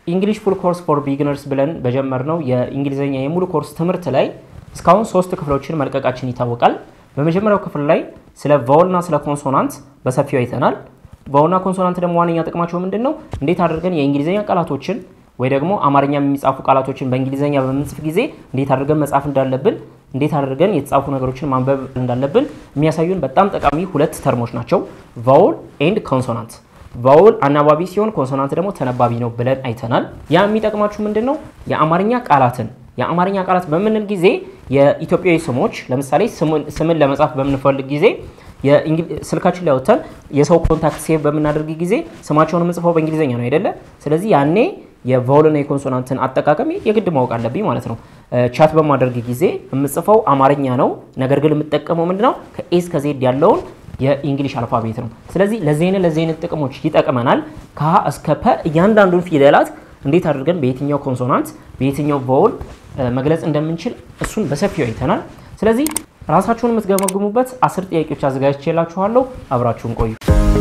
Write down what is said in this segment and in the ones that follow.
ኢንግሊሽ ፉል ኮርስ ፎር ቢግነርስ ብለን በጀመርነው የእንግሊዝኛ የሙሉ ኮርስ ትምህርት ላይ እስካሁን ሶስት ክፍሎችን መልቀቃችን ይታወቃል። በመጀመሪያው ክፍል ላይ ስለ ቫውልና ስለ ኮንሶናንት በሰፊው አይተናል። ቫውልና ኮንሶናንት ደግሞ ዋነኛ ጥቅማቸው ምንድን ነው? እንዴት አድርገን የእንግሊዝኛ ቃላቶችን ወይ ደግሞ አማርኛ የሚጻፉ ቃላቶችን በእንግሊዝኛ በምንጽፍ ጊዜ እንዴት አድርገን መጻፍ እንዳለብን፣ እንዴት አድርገን የተጻፉ ነገሮችን ማንበብ እንዳለብን የሚያሳዩን በጣም ጠቃሚ ሁለት ተርሞች ናቸው፣ ቫውል ኤንድ ኮንሶናንት። ቫውል አናባቢ ሲሆን ኮንሶናንት ደግሞ ተነባቢ ነው ብለን አይተናል። ያ የሚጠቅማችሁ ምንድን ነው? የአማርኛ ቃላትን የአማርኛ ቃላት በምንል ጊዜ የኢትዮጵያዊ ስሞች ለምሳሌ ስምን ለመጻፍ በምንፈልግ ጊዜ ስልካችን ላይ ወጥተን የሰው ኮንታክት ሴቭ በምናደርግ ጊዜ ስማቸውን የምጽፈው በእንግሊዝኛ ነው አይደለ? ስለዚህ ያኔ የቫውልና የኮንሶናንትን አጠቃቀም የግድ ማወቅ አለብኝ ማለት ነው። ቻት በማደርግ ጊዜ የምጽፈው አማርኛ ነው፣ ነገር ግን የምጠቀመው ምንድነው ከኤ እስከ ዜድ ያለውን የኢንግሊሽ አልፋቤት ነው። ስለዚህ ለዚህ አይነት ለዚህ አይነት ጥቅሞች ይጠቅመናል። ከሀ እስከ ፐ እያንዳንዱን ፊደላት እንዴት አድርገን በየትኛው ኮንሶናንት በየትኛው ቫውል መግለጽ እንደምንችል እሱን በሰፊው አይተናል። ስለዚህ ራሳችሁን የምትገመግሙበት አስር ጥያቄዎች አዘጋጅቼላችኋለሁ። አብራችሁን ቆዩ።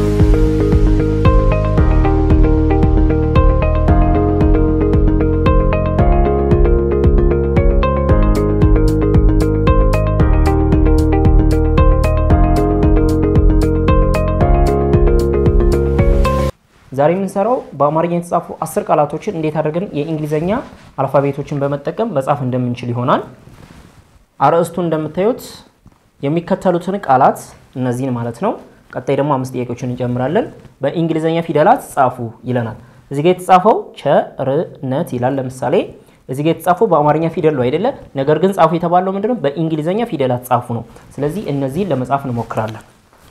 ዛሬ የምንሰራው በአማርኛ የተጻፉ አስር ቃላቶችን እንዴት አድርገን የእንግሊዝኛ አልፋቤቶችን በመጠቀም መጻፍ እንደምንችል ይሆናል። አርዕስቱ እንደምታዩት የሚከተሉትን ቃላት እነዚህን ማለት ነው። ቀጣይ ደግሞ አምስት ጥያቄዎችን እንጨምራለን። በእንግሊዝኛ ፊደላት ጻፉ ይለናል። እዚህ ጋር የተጻፈው ቸርነት ይላል። ለምሳሌ እዚህ ጋር የተጻፈው በአማርኛ ፊደል ነው አይደለ? ነገር ግን ጻፉ የተባለው ምንድነው? በእንግሊዝኛ ፊደላት ጻፉ ነው። ስለዚህ እነዚህን ለመጻፍ እንሞክራለን።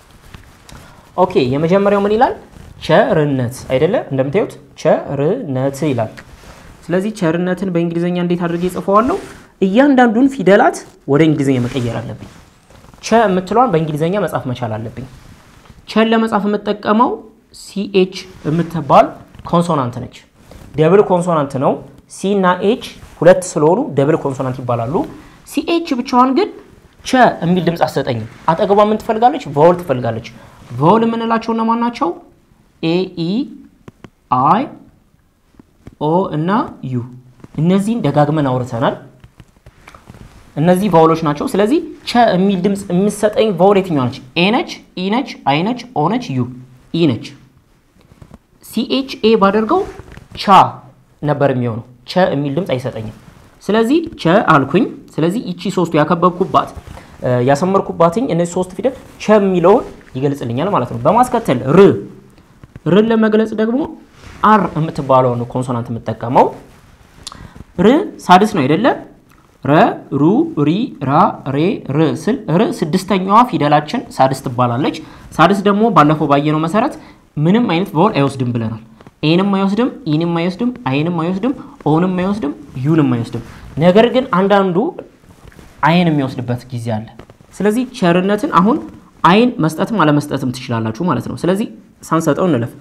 ኦኬ የመጀመሪያው ምን ይላል? ቸርነት አይደለ? እንደምታዩት ቸርነት ይላል። ስለዚህ ቸርነትን በእንግሊዝኛ እንዴት አድርጌ ጽፈዋለሁ? እያንዳንዱን ፊደላት ወደ እንግሊዝኛ መቀየር አለብኝ። ቸ የምትለዋን በእንግሊዝኛ መጻፍ መቻል አለብኝ። ቸን ለመጻፍ የምጠቀመው ሲኤች የምትባል ኮንሶናንት ነች። ደብል ኮንሶናንት ነው። ሲ እና ኤች ሁለት ስለሆኑ ደብል ኮንሶናንት ይባላሉ። ሲኤች ብቻዋን ግን ቸ የሚል ድምፅ አትሰጠኝም። አጠገቧ ምን ትፈልጋለች? ቫውል ትፈልጋለች። ቫውል የምንላቸው እነማን ናቸው? ኤኢ አይ ኦ እና ዩ እነዚህን ደጋግመን አውርተናል። እነዚህ ቫውሎች ናቸው። ስለዚህ ቸ የሚል ድምፅ የምሰጠኝ ቫውል የትኛዋ ነች? ኤ ነች፣ ኢ ነች፣ አይ ነች፣ ኦ ነች፣ ዩ ኢ ነች። ሲኤች ኤ ባደርገው ቻ ነበር የሚሆነው። ቸ የሚል ድምፅ አይሰጠኝም። ስለዚህ ቸ አልኩኝ። ስለዚህ ይቺ ሶስቱ ያከበብኩባት ያሰመርኩባትኝ እነዚህ ሶስት ፊደል ቸ የሚለውን ይገልጽልኛል ማለት ነው። በማስከተል ር ርን ለመግለጽ ደግሞ አር የምትባለውን ኮንሶናንት የምጠቀመው ር ሳድስ ነው አይደለ? ረ ሩ ሪ ራ ሬ ር ስል ር ስድስተኛዋ ፊደላችን ሳድስ ትባላለች። ሳድስ ደግሞ ባለፈው ባየነው መሰረት ምንም አይነት ቫውል አይወስድም ብለናል። ኤንም አይወስድም፣ ኢንም አይወስድም፣ አይንም አይወስድም፣ ኦንም አይወስድም፣ ዩንም አይወስድም። ነገር ግን አንዳንዱ አይን የሚወስድበት ጊዜ አለ። ስለዚህ ቸርነትን አሁን አይን መስጠትም አለመስጠትም ትችላላችሁ ማለት ነው። ስለዚህ ሳንሰጠው እንለፍ።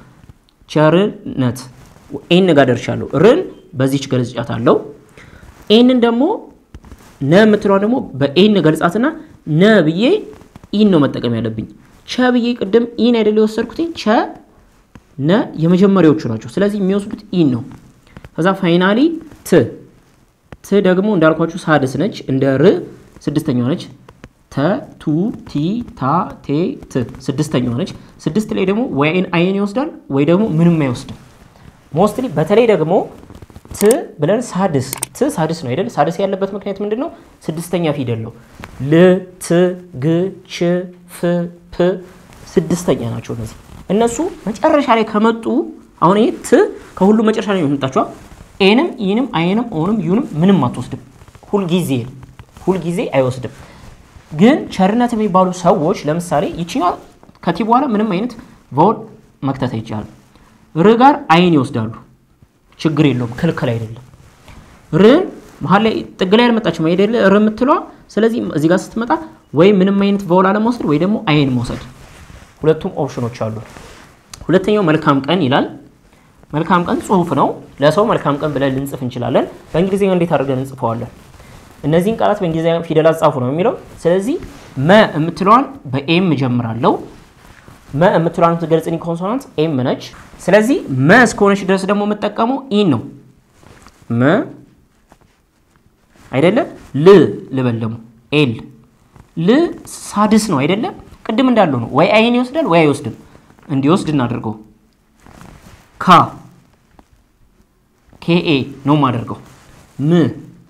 ቸርነት ኤን ጋር ደርሻለሁ። ርን በዚች ገልጫት አለው። ኤንን ደግሞ ነ የምትለዋን ደግሞ በኤን ገልጻትና ነ ብዬ ኢን ነው መጠቀም ያለብኝ። ቸ ብዬ ቅድም ኢን አይደል የወሰድኩት ቸ ነ የመጀመሪያዎቹ ናቸው። ስለዚህ የሚወስዱት ኢን ነው። ከዛ ፋይናሊ ት ት ደግሞ እንዳልኳችሁ ሳድስ ነች። እንደ ር ስድስተኛዋ ነች። ተ ቱ ቲ ታ ቴ ት ስድስተኛዋ ነች። ስድስት ላይ ደግሞ ወይ አይን ይወስዳል ወይ ደግሞ ምንም አይወስድም። ሞስትሊ በተለይ ደግሞ ት ብለን ሳድስ ት ሳድስ ነው አይደል? ሳድስ ያለበት ምክንያት ምንድን ነው? ስድስተኛ ፊደል ነው። ል ት ግ ች ፍ ፕ ስድስተኛ ናቸው እነዚህ። እነሱ መጨረሻ ላይ ከመጡ አሁን ይሄ ት ከሁሉ መጨረሻ ላይ የመጣቸዋ ኤንም ኢንም አይንም ኦንም ዩንም ምንም አትወስድም። ሁልጊዜ ሁልጊዜ አይወስድም። ግን ቸርነት የሚባሉ ሰዎች ለምሳሌ ይችኛዋ ከቲ በኋላ ምንም አይነት ቫውል መክተት አይቻልም። ር ጋር አይን ይወስዳሉ። ችግር የለውም፣ ክልክል አይደለም። ርን መሀል ላይ ጥግ ላይ አልመጣችም አይደለ? ር የምትለዋ ስለዚህ እዚህ ጋር ስትመጣ ወይ ምንም አይነት ቫውል አለመውሰድ ወይ ደግሞ አይን መውሰድ፣ ሁለቱም ኦፕሽኖች አሉ። ሁለተኛው መልካም ቀን ይላል። መልካም ቀን ጽሁፍ ነው። ለሰው መልካም ቀን ብለን ልንጽፍ እንችላለን። በእንግሊዝኛ እንዴት አድርገን እንጽፈዋለን? እነዚህን ቃላት በእንግሊዝኛ ፊደላት ጻፉ ነው የሚለው። ስለዚህ መ የምትለዋን በኤም እጀምራለሁ። መ የምትለዋን የምትገልጽልኝ ኮንሶናንት ኤም ነች። ስለዚህ መ እስከሆነች ድረስ ደግሞ የምጠቀመው ኢን ነው። መ አይደለ ል ልበል ደግሞ ኤል ል ሳድስ ነው አይደለ ቅድም እንዳለው ነው ወይ አይን ይወስዳል ወይ አይወስድም እንዲወስድ እናደርገው ካ ኬኤ ነው የማደርገው ም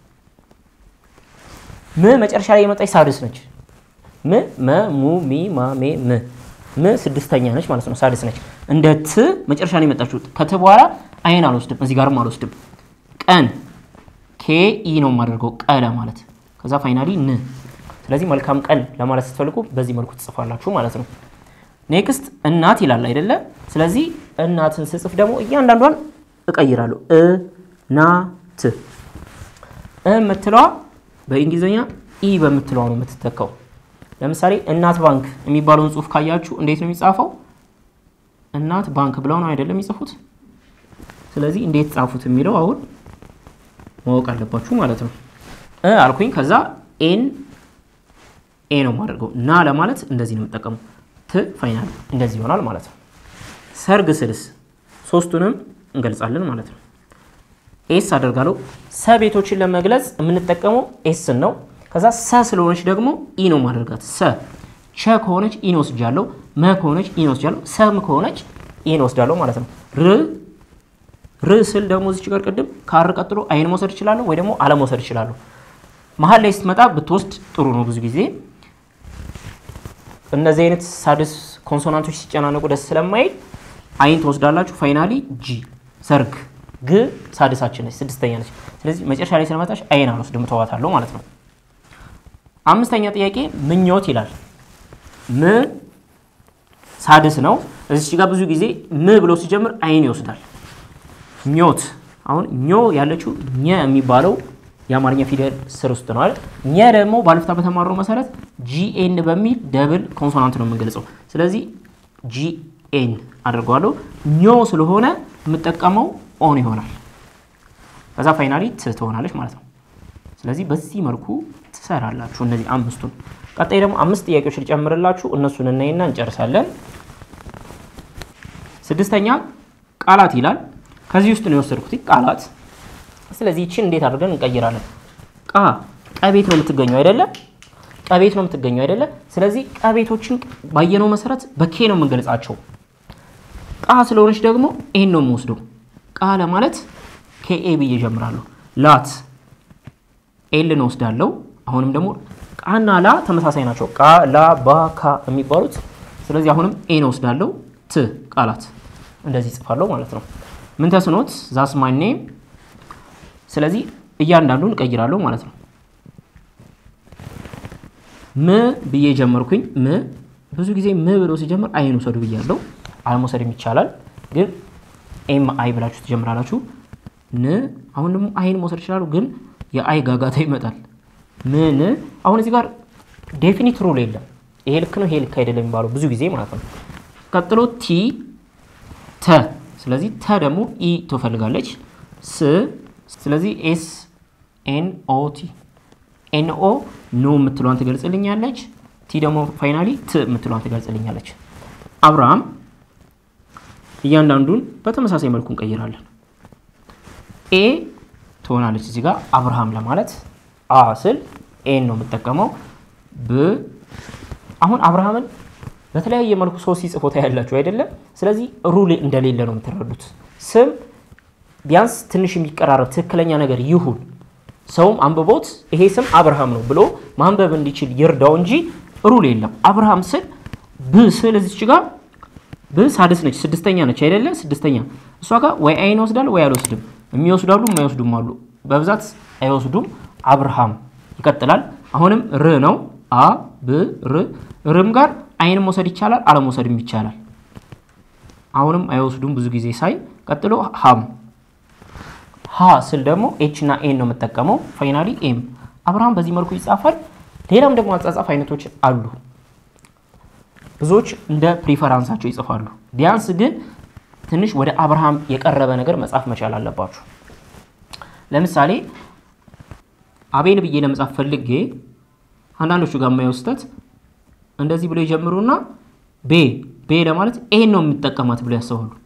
ም መጨረሻ ላይ የመጣች ሳድስ ነች ም መ ሙ ሚ ማ ሜ ም ም ስድስተኛ ነች ማለት ነው ሳድስ ነች እንደ ት መጨረሻ ነው የመጣችው ከት በኋላ አይን አልወስድም እዚህ ጋርም አልወስድም ቀን ኬ ኢ ነው የማደርገው ቀለ ማለት ከዛ ፋይናሊ ን ስለዚህ መልካም ቀን ለማለት ስትፈልጉ በዚህ መልኩ ትጽፋላችሁ ማለት ነው ኔክስት እናት ይላል አይደለ ስለዚህ እናትን ስጽፍ ደግሞ እያንዳንዷን እቀይራለሁ እ ና ት እ የምትለዋ በእንግሊዝኛ ኢ በምትለዋ ነው የምትተካው ለምሳሌ እናት ባንክ የሚባለውን ጽሁፍ ካያችሁ እንዴት ነው የሚጻፈው እናት ባንክ ብለው ነው አይደለም የሚጽፉት ስለዚህ እንዴት ጻፉት የሚለው አሁን ማወቅ አለባችሁ ማለት ነው እ አልኩኝ ከዛ ኤን ኤ ነው የማደርገው ና ለማለት እንደዚህ ነው የምጠቀመው ት ፋይናል እንደዚህ ይሆናል ማለት ነው ሰርግ ስልስ ሶስቱንም እንገልጻለን ማለት ነው ኤስ አደርጋለሁ ሰ ቤቶችን ለመግለጽ የምንጠቀመው ኤስን ነው ከዛ ሰ ስለሆነች ደግሞ ኢ ነው ማደርጋት ሰ ቸ ከሆነች ኢን ወስጃለሁ መ ከሆነች ኢን ወስጃለሁ ሰም ከሆነች ኢን ወስዳለሁ ማለት ነው ር ር ስል ደግሞ እዚች ጋር ቅድም ካር ቀጥሎ አይን መውሰድ እችላለሁ ወይ ደግሞ አለመውሰድ እችላለሁ መሀል ላይ ስትመጣ ብትወስድ ጥሩ ነው ብዙ ጊዜ እነዚህ አይነት ሳድስ ኮንሶናንቶች ሲጨናነቁ ደስ ስለማይል አይን ትወስዳላችሁ ፋይናሊ ጂ ሰርግ ግ ሳድሳችን ነች ስድስተኛ ነች ስለዚህ መጨረሻ ላይ ስለመጣች አይን አልወስድም ተዋታለሁ ማለት ነው አምስተኛ ጥያቄ ምኞት ይላል ም ሳድስ ነው እዚች ጋር ብዙ ጊዜ ም ብሎ ሲጀምር አይን ይወስዳል ኞት አሁን ኞ ያለችው ኘ የሚባለው የአማርኛ ፊደል ስር ውስጥ ነው አይደል ኘ ደግሞ ባለፍታ በተማረው መሰረት ጂኤን በሚል ደብል ኮንሶናንት ነው የምንገልጸው ስለዚህ ጂኤን አድርገዋለሁ ኞ ስለሆነ የምጠቀመው ኦን ይሆናል ከዛ ፋይናሊ ት ትሆናለች ማለት ነው ስለዚህ በዚህ መልኩ ትሰራላችሁ እነዚህ አምስቱን ቀጣይ ደግሞ አምስት ጥያቄዎች ልጨምርላችሁ እነሱን እናይና እንጨርሳለን ስድስተኛ ቃላት ይላል ከዚህ ውስጥ ነው የወሰድኩት ቃላት ስለዚህ ይችን እንዴት አድርገን እንቀይራለን ቃ ቀቤት ነው የምትገኘው አይደለ ቀቤት ነው የምትገኘው አይደለ ስለዚህ ቀቤቶችን ባየነው መሰረት በኬ ነው የምንገልጻቸው ቃ ስለሆነች ደግሞ ይህን ነው የምወስደው ቃ ለማለት ከኤ ብዬ ጀምራለሁ ላት ኤልን ወስዳለሁ አሁንም ደግሞ ቃና ላ ተመሳሳይ ናቸው ቃ ላ ባ ካ የሚባሉት ስለዚህ አሁንም ኤን ወስዳለሁ ት ቃላት እንደዚህ ጽፋለሁ ማለት ነው ምን ተስኖት ዛስ ማይ ኔም ስለዚህ እያንዳንዱን እቀይራለሁ ማለት ነው ም ብዬ ጀመርኩኝ ም ብዙ ጊዜ ም ብሎ ሲጀምር አይን ውሰዱ ብያለሁ አለመውሰድም ይቻላል ግን ኤም አይ ብላችሁ ትጀምራላችሁ ን አሁን ደግሞ አይን መውሰድ ይችላሉ ግን የአይ ጋጋታ ይመጣል ምን አሁን እዚህ ጋር ዴፊኒት ሩል የለም ይሄ ልክ ነው ይሄ ልክ አይደለም የሚባለው ብዙ ጊዜ ማለት ነው ቀጥሎ ቲ ተ ስለዚህ ተ ደግሞ ኢ ትፈልጋለች ስ ስለዚህ ኤስ ኤን ኦ ቲ ኤን ኦ ኖ የምትሏን ትገልጽልኛለች ቲ ደግሞ ፋይናሊ ት የምትሏን ትገልጽልኛለች አብርሃም እያንዳንዱን በተመሳሳይ መልኩ እንቀይራለን ኤ ትሆናለች እዚህ ጋር አብርሃም ለማለት አ ስል ኤን ነው የምጠቀመው ብ አሁን አብርሃምን በተለያየ መልኩ ሰው ሲጽፎታ ያላችሁ አይደለም ስለዚህ ሩል እንደሌለ ነው የምትረዱት ስም ቢያንስ ትንሽ የሚቀራረብ ትክክለኛ ነገር ይሁን ሰውም አንብቦት ይሄ ስም አብርሃም ነው ብሎ ማንበብ እንዲችል ይርዳው እንጂ ሩል የለም አብርሃም ስል ብ ስል እዚች ጋር ብ ሳድስ ነች ስድስተኛ ነች አይደለ ስድስተኛ እሷ ጋር ወይ አይን ወስዳል ወይ አልወስድም የሚወስዳሉ የማይወስዱም አሉ በብዛት አይወስዱም አብርሃም ይቀጥላል አሁንም ር ነው አ ብ ር ርም ጋር አይን መውሰድ ይቻላል አለመውሰድም ይቻላል አሁንም አይወስዱም ብዙ ጊዜ ሳይ ቀጥሎ ሀም ሀ ስል ደግሞ ኤች እና ኤን ነው የምጠቀመው ፋይናሊ ኤም አብርሃም በዚህ መልኩ ይጻፋል ሌላም ደግሞ አጻጻፍ አይነቶች አሉ ብዙዎች እንደ ፕሪፈራንሳቸው ይጽፋሉ ቢያንስ ግን ትንሽ ወደ አብርሃም የቀረበ ነገር መጻፍ መቻል አለባችሁ ለምሳሌ አቤል ብዬ ለመጻፍ ፈልጌ አንዳንዶቹ ጋር የማየው ስህተት እንደዚህ ብሎ ይጀምሩና ቤ ቤ ለማለት ኤን ነው የምጠቀማት ብሎ ያስባሉ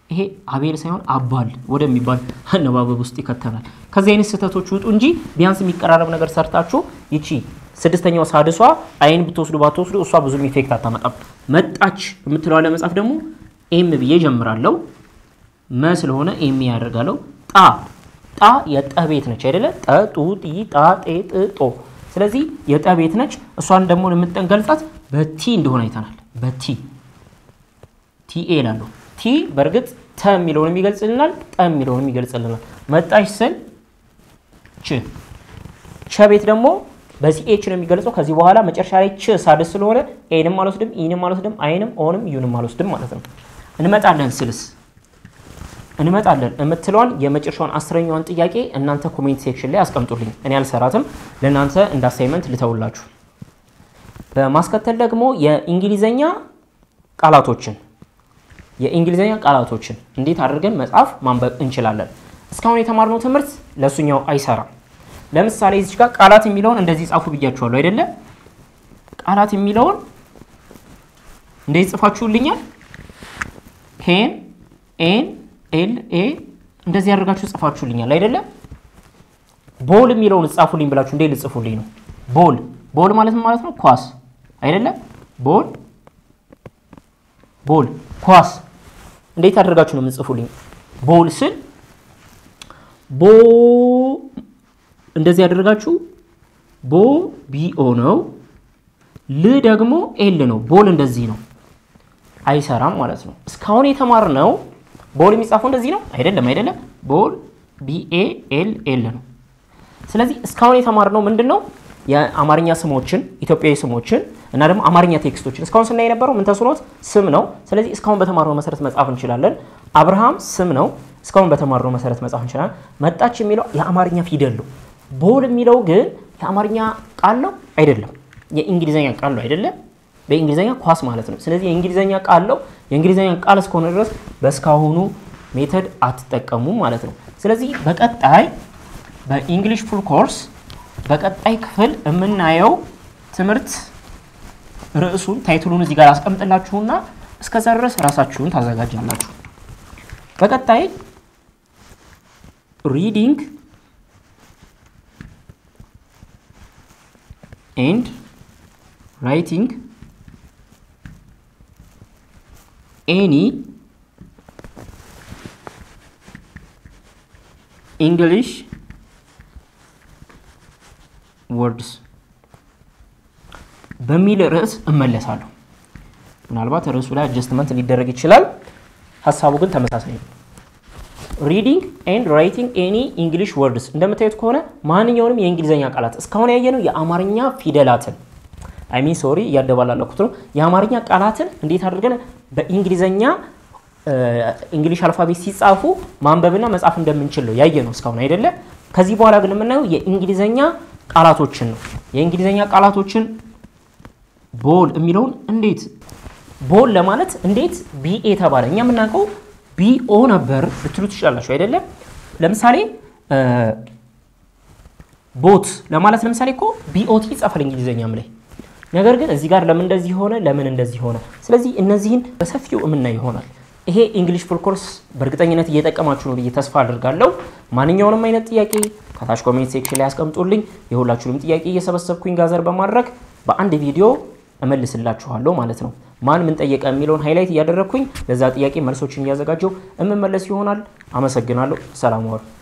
ይሄ አቤል ሳይሆን አባል ወደሚባል አነባበብ ውስጥ ይከተናል። ከዚህ አይነት ስህተቶች ውጡ እንጂ ቢያንስ የሚቀራረብ ነገር ሰርታችሁ ይቺ ስድስተኛው ሳድሷ አይን ብትወስዱ ባትወስዱ እሷ ብዙም ኢፌክት አታመጣም። መጣች የምትለዋ ለመጻፍ ደግሞ ኤም ብዬ ጀምራለሁ። መ ስለሆነ ኤም ያደርጋለሁ። ጣ ጣ የጠ ቤት ነች አይደለ? ጠ ጡ ጢ ጣ ጤ ጥ ጦ። ስለዚህ የጠ ቤት ነች። እሷን ደግሞ የምንገልጻት በቲ እንደሆነ አይተናል። በቲ ቲኤ እላለሁ። ቲ በእርግጥ ተ የሚለውን የሚገልጽልናል፣ ጠ የሚለውን የሚገልጽልናል። መጣች ስል ች ቸ ቤት ደግሞ በዚህ ኤች ነው የሚገልጸው። ከዚህ በኋላ መጨረሻ ላይ ች ሳድስ ስለሆነ ኤንም አልወስድም፣ ኢንም አልወስድም፣ አይንም ኦንም ዩንም አልወስድም ማለት ነው። እንመጣለን ስልስ እንመጣለን የምትለዋን የመጨረሻውን አስረኛዋን ጥያቄ እናንተ ኮሜንት ሴክሽን ላይ አስቀምጡልኝ። እኔ አልሰራትም፣ ለእናንተ እንደ አሳይመንት ልተውላችሁ። በማስከተል ደግሞ የእንግሊዘኛ ቃላቶችን የእንግሊዝኛ ቃላቶችን እንዴት አድርገን መጻፍ ማንበብ እንችላለን። እስካሁን የተማርነው ትምህርት ለእሱኛው አይሰራም። ለምሳሌ እዚች ጋር ቃላት የሚለውን እንደዚህ ጻፉ ብያችኋለሁ አይደለ? ቃላት የሚለውን እንደዚህ ጽፋችሁልኛል። ፔን ኤን ኤል ኤ እንደዚህ አድርጋችሁ ጽፋችሁልኛል አይደለ? ቦል የሚለውን ጻፉልኝ ብላችሁ እንዴት ልጽፉልኝ ነው? ቦል ቦል ማለት ማለት ነው ኳስ አይደለ? ቦል ቦል ኳስ እንዴት አድርጋችሁ ነው የምጽፉልኝ? ቦል ስል ቦ እንደዚህ ያደርጋችሁ ቦ ቢኦ ነው። ል ደግሞ ኤል ነው። ቦል እንደዚህ ነው፣ አይሰራም ማለት ነው። እስካሁን የተማርነው ቦል የሚጻፈው እንደዚህ ነው አይደለም? አይደለም። ቦል ቢኤ ኤል ኤል ነው። ስለዚህ እስካሁን የተማርነው ምንድን ነው? የአማርኛ ስሞችን ኢትዮጵያዊ ስሞችን እና ደግሞ አማርኛ ቴክስቶችን እስካሁን ስናይ የነበረው ምን ተስኖት ስም ነው። ስለዚህ እስካሁን በተማርነው መሰረት መጻፍ እንችላለን። አብርሃም ስም ነው። እስካሁን በተማርነው መሰረት መጻፍ እንችላለን። መጣች የሚለው የአማርኛ ፊደል ነው። ቦል የሚለው ግን የአማርኛ ቃል ነው አይደለም፣ የእንግሊዝኛ ቃል ነው አይደለም። በእንግሊዝኛ ኳስ ማለት ነው። ስለዚህ የእንግሊዝኛ ቃል ነው። የእንግሊዝኛ ቃል እስከሆነ ድረስ በእስካሁኑ ሜተድ አትጠቀሙም ማለት ነው። ስለዚህ በቀጣይ በኢንግሊሽ ፉል ኮርስ በቀጣይ ክፍል የምናየው ትምህርት ርዕሱን ታይትሉን እዚህ ጋር አስቀምጥላችሁና እስከዛ ድረስ ራሳችሁን ታዘጋጃላችሁ። በቀጣይ ሪዲንግ ኤንድ ራይቲንግ ኤኒ ኢንግሊሽ ወርድስ በሚል ርዕስ እመለሳለሁ። ምናልባት ርዕሱ ላይ አጀስትመንት ሊደረግ ይችላል። ሀሳቡ ግን ተመሳሳይ ነው። ሪዲንግ ኤንድ ራይቲንግ ኤኒ ኢንግሊሽ ወርድስ እንደምታዩት ከሆነ ማንኛውንም የእንግሊዝኛ ቃላት እስካሁን ያየነው የአማርኛ ፊደላትን አይሚን ሶሪ እያደባላለኩት ነው። የአማርኛ ቃላትን እንዴት አድርገን በእንግሊዝኛ እንግሊሽ አልፋቤት ሲጻፉ ማንበብና መጻፍ እንደምንችል ነው ያየነው እስካሁን አይደለ? ከዚህ በኋላ ግን የምናየው የእንግሊዝኛ ቃላቶችን ነው። የእንግሊዝኛ ቃላቶችን ቦል የሚለውን እንዴት ቦል ለማለት እንዴት ቢኤ ተባለ? እኛ የምናውቀው ቢኦ ነበር ልትሉ ትችላላችሁ አይደለም? ለምሳሌ ቦት ለማለት ለምሳሌ እኮ ቢኦቲ ይጻፋል እንግሊዝኛም ላይ። ነገር ግን እዚህ ጋር ለምን እንደዚህ ሆነ፣ ለምን እንደዚህ ሆነ? ስለዚህ እነዚህን በሰፊው የምናይ ይሆናል። ይሄ እንግሊሽ ፉል ኮርስ በእርግጠኝነት እየጠቀማችሁ ነው ብዬ ተስፋ አድርጋለሁ። ማንኛውንም አይነት ጥያቄ ከታች ኮሜንት ሴክሽን ላይ ያስቀምጡልኝ። የሁላችሁንም ጥያቄ እየሰበሰብኩኝ ጋዘር በማድረግ በአንድ ቪዲዮ እመልስላችኋለሁ ማለት ነው። ማን ምን ጠየቀ የሚለውን ሃይላይት እያደረግኩኝ ለዛ ጥያቄ መልሶችን እያዘጋጀው እምመለስ ይሆናል። አመሰግናለሁ። ሰላም ዋሉ።